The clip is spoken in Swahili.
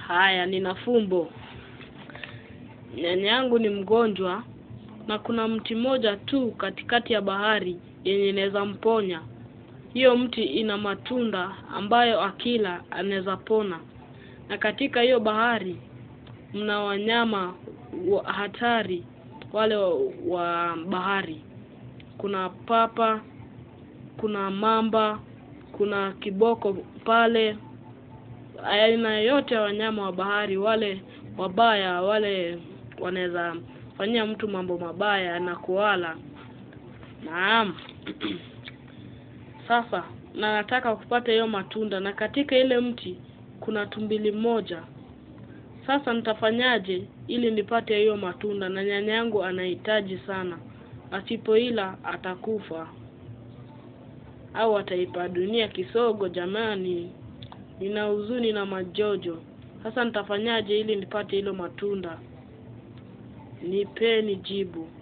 Haya, nina fumbo. Nyanya yangu ni mgonjwa na kuna mti mmoja tu katikati ya bahari yenye inaweza mponya. Hiyo mti ina matunda ambayo akila anaweza pona, na katika hiyo bahari mna wanyama wa hatari wale wa, wa bahari. Kuna papa, kuna mamba, kuna kiboko pale, aina yote ya wanyama wa bahari wale wabaya, wale wanaweza fanyia mtu mambo mabaya na kuwala. Naam. Sasa na nataka kupata hiyo matunda, na katika ile mti kuna tumbili moja. Sasa nitafanyaje ili nipate hiyo matunda? Na nyanya yangu anahitaji sana, asipoila atakufa au ataipa dunia kisogo. Jamani, nina huzuni na majojo. Sasa nitafanyaje ili nipate hilo matunda? Nipeni jibu.